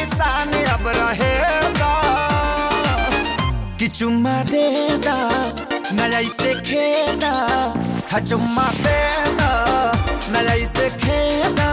निशान अब रहेगा कि चुम्मा दे दा नया से खेदा हा चुम्मा दे दा नया से खेदा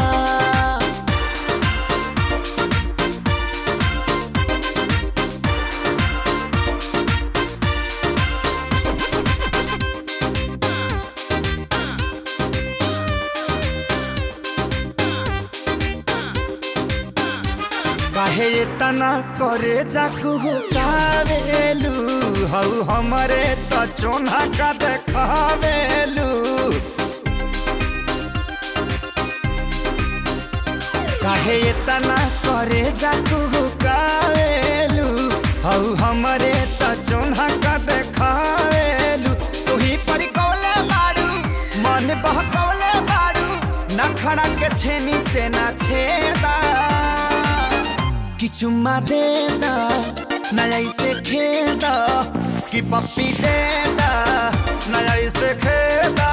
काहे तना करे जाकू कावेलू हऊ हमरे त चोना का देखावेलू काहे तना करे जाकू कावेलू हऊ हमरे त चोना का देखावेलू तुही पर कौले बाड़ू मन बहकौले बाड़ू नखड़ा के छेनी से ना छेदा कि चुम्मा दे दा नया इसे खेदा कि पप्पी दे दा नया इसे खेदा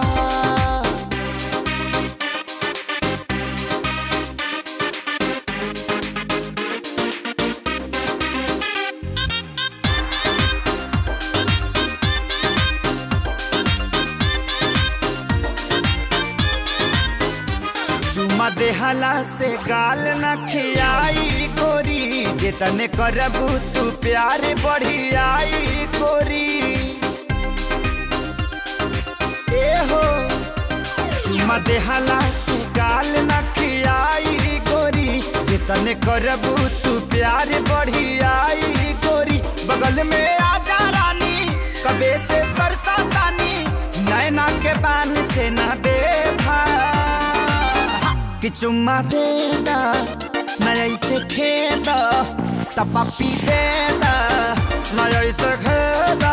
चुमा देहला से गाल न खियाई गोरी जेतने करबू तू प्यार बढ़ियाई गोरी ए हो चुमा देहला से गाल न खियाई गोरी जेतने करबू तू प्यार बढ़ियाई गोरी बगल में आजा रानी कबे से बरसा तानी नैना के बान से न बेधा कि चुम्मा दे दा नया इसे खेदा तपापी दे दा नया इसे खेदा